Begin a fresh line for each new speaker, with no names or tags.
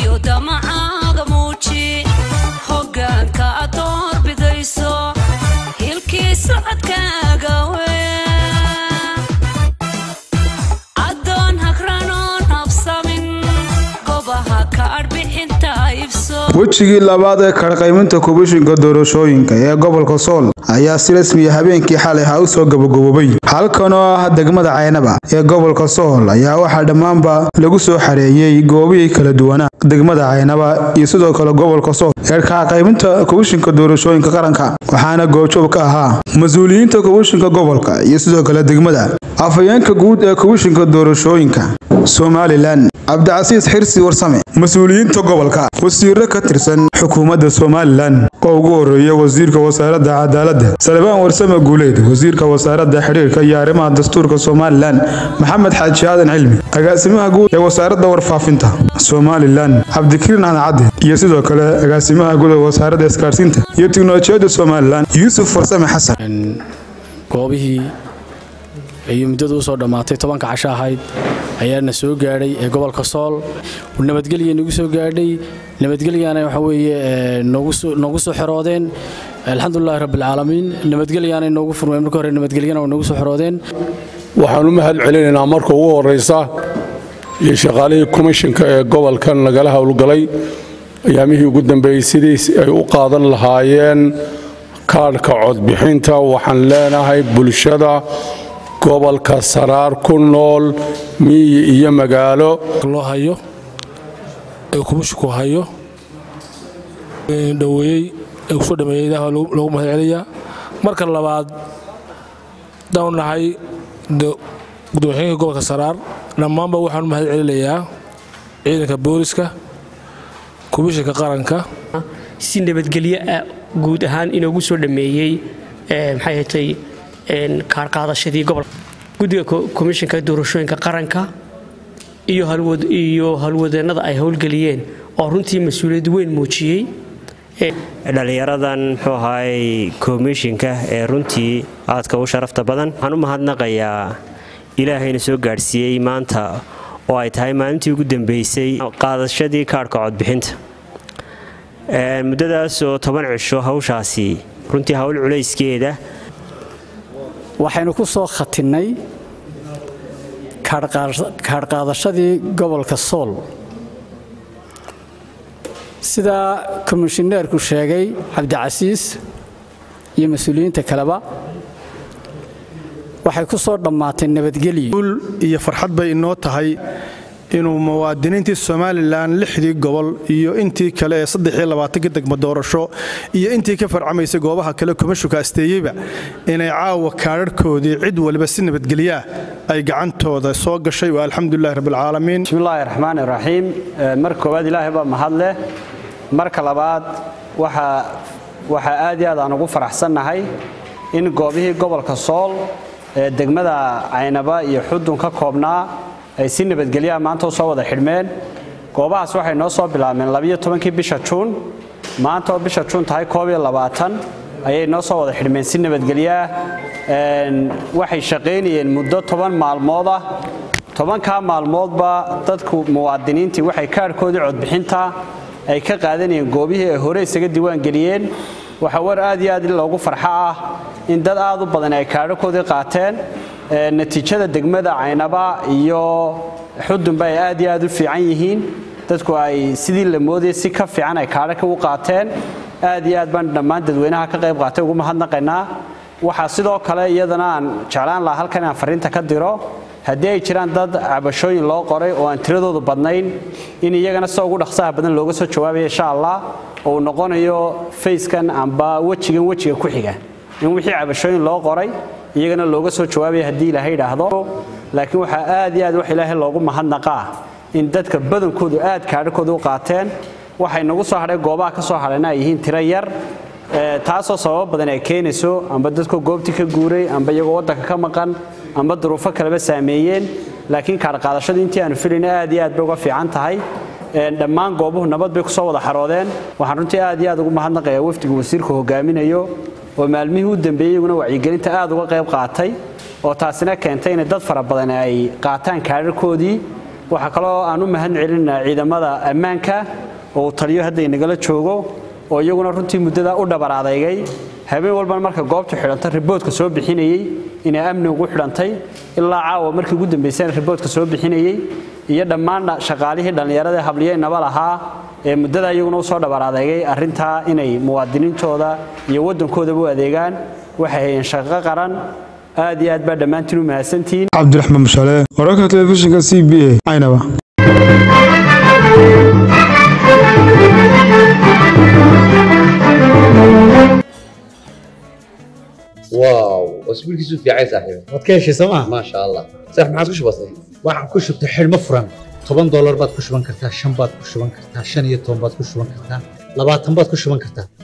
iyo damacaaga muuji hoggaanka aad doorbidayso hilkii socodkaaga adoon hagranoon habsamin gobaha ka adhbixinta ibso
wejigii labaad ee karqayminta kubishinka doorashooyinka ee gobolka sool ayaa si rasmiya habeenkii xalay ha u soo gabagaboobay halkan oo ah degmada caynaba ee gobolka sool ayaa waxaa dhammaanba lagu soo xareeyey goobihii kala duwanaa degmada caynaba iyo sidoo kale gobolka sool ee karqayminta kubishinka doorashooyinka qaranka waxaana goobjoob ka ahaa mas-uuliyiinta kubishinka gobolka iyo sidoo kale degmada afhayeenka guud ee kubishinka doorashooyinka somalilan cabdicasiis xirsi warsame mas-uuliyiinta gobolka wasiiro ka tirsan xukuumadda somalilan oo ugu horeeya wasiirka wasaaradda cadaaladda salbaan warsame guuleed wasiirka wasaaradda xidhiirka iyo arrimaha dastuurka somalilan maxamed xaaji aadan cilmi agaasimaha guud ee wasaaradda warfaafinta somalilan cabdikariin cadcadde iyo sidoo kale agaasimaha guud ee wasaaradda isgaarsiinta iyo tiknolojiyadda somalilan yuusuf warsame xasan
goobihii ayuu muddadu usoo dhammaatay tobanka casho ahayd ayaana soo gaadhay ee gobolka sool nabadgelya nagu soo gaadhay nabadgelyaana waxa weeye noogu soo xeroodeen alxamdulilahi rabbilcaalamiin nabadgelyaanay noogu furmeen marka hore nabadgelyana waa noogu soo xeroodeen
waxaan u mahad celinaynaa marka ugu horraysa iyo shaqaalihii komishinka ee gobolkan nagala howlgalay ayaamihii ugu dambeeyey sidii ay u qaadan lahaayeen kaadhka codbixinta waxaan leenahay bulshada gobolka saraar ku nool miyi iyo magaalo
loo hayo ee kumishinku hayo dhoweeyey ee kusoo dhameeyey ilaah loogu mahad celiyaa marka labaad daan nahay gudoomiyaxeenka gobolka saraar dhammaanba waxaan u mahad celinayaa ciidanka booliska komishinka qaranka
si nabadgelyo ah guud ahaan inoogu soo dhameeyey maxay hatay kaarqaadashadii gobolka guddiga komishinka doorashooyinka qaranka iyo howlwadeennada ay howlgeliyeen oo runtii mas-uuliyad weyn muujiyey
dhallinyaradan muxuu ahaay komishinka ee runtii aadka u sharafta badan waxaan u mahadnaqayaa ilaahayna soo gaadhsiiyey maanta oo ay tahay maalintii ugu dambeysay qaadashadii kaadhka codbixinta muddadaasoo toban cisho hawshaasi runtii hawl culayskeeda
waxaynu ku soo khatinnay kaadhqaadashadii gobolka sool sidaa komishineerku sheegay cabdicasiis iyo mas-uuliyiinta kaleba waxay ku soo dhammaatay nabadgelyo
iyo farxad bay inoo tahay inuu muwaadiniintii somalilan lixdii gobol iyo intii kale ee saddexiyolabaatanka degmo doorasho iyo intii ka farcamaysay goobaha kale komishuka asteeyeyba inay caawa kaadharhkoodii cid waliba si nabadgelyaah ay gacantooda soo gashay waa alxamdulilahi rabbilcaalamiin
bismillaahi raxmaan iraxiim marka koowaad ilaahay baa mahad leh marka labaad waxaa aad iyo aad aan ugu faraxsannahay in goobihii gobolka sool ee degmada caynaba iyo xudun ka koobnaa ay si nabadgelyaha maanta u soo wada xidhmeen goobahaas waxay noo soo bilaabmeen labiyo tobankii bisha juun maanta oo bisha juun tahay koob iyo labaatan ayay noo soo wada xidhmeen si nabadgelyaah waxay shaqaynayeen muddo toban maalmood ah tobankaa maalmoodba dadku muwaadiniintii waxay kaadhkoodii codbixinta ay ka qaadanayeen goobihii ay hore isaga diiwaangeliyeen waxaa war aad iyo aad in loogu farxo ah in dad aad u badan ay kaadhakoodii qaateen natiijada degmada caynaba iyo xudunba ay aad iyo aad u fiican yihiin dadku ay sidii la moodayay si ka fiican ay kaadhaka u qaateen aad iyo aad baan dhammaan dadweynaha ka qayb qaatay ugu mahadnaqaynaa waxaa sidoo kale iyadana aan jeclaan lahaa halkan inaan fariinta ka diro haddii ay jiraan dad cabashooyin loo qoray oo aan tiradoodu badnayn in iyagana sida ugu dhaqsaha badan looga soo jawaabaya insha allah oo uu noqonayo fayskan amba wejigan wejiga ku xiga in wixii cabashooyin loo qoray iyagana looga soo jawaabaya haddii ilaahay idhaahdo laakiin waxaa aad iyo aad wax ilaahay loogu mahadnaqaa in dadka badankoodu aad kaadhakooda u qaateen waxay nagu soo hadhay goobaha ka soo hadhayna ay yihiin tiro yar taasoo sababo badan ay keenayso amba dadkoo goobtii ka guuray amba iyagoo waddanka ka maqan amba duruufo kaleba saameeyeen laakiin kaadhqaadashadu intii aanu filayna aad iyo aad bay uga fiican tahay dhammaan goobuhu nabad bay kusoo wada xaroodeen waxaan runtii aad iyo aad ugu mahadnaqayaa wafdiga wasiirku hogaaminayo oo maalmihii u dambeeyey iyaguna wacyigelinta aad uga qayb qaatay oo taasina keentay inay dad fara badan ay qaataan kaadharkoodii waxaa kaloo aan u mahad celinaa ciidamada ammaanka oo uu taliyo hadda inagala joogo oo iyaguna runtii muddada u dhabar adeygay habeen walbana marka goobtu xidhanta riboodka soo bixinayey inay amni ugu xidhantay ilaa caawa markii ugu dambaysana riboodka soo bixinayey iyo dhammaan shaqaalihii dhallinyarada habliyeynaba lahaa ee muddada iyaguna usoo dhabar adeegay arrintaa inay muwaadiniintooda iyo waddankoodaba u adeegaan waxay hayeen shaqo qaran aad iyo aad baa dhammaantiin u mahadsantihiin
cabdiraxmaan mushale wararka telefishinka c b a caynaba
واو اسبوع كيسو في عايز صاحبي
waad ka heshay sooma
ما شاء الله صح ما عادش بسيط
waxaan ku shubtay xidhmo furan toban doolar baad ku shuban kartaa shan baad ku shuban kartaa shan iyo toban baad ku shuban kartaa labaatan baad ku shuban kartaa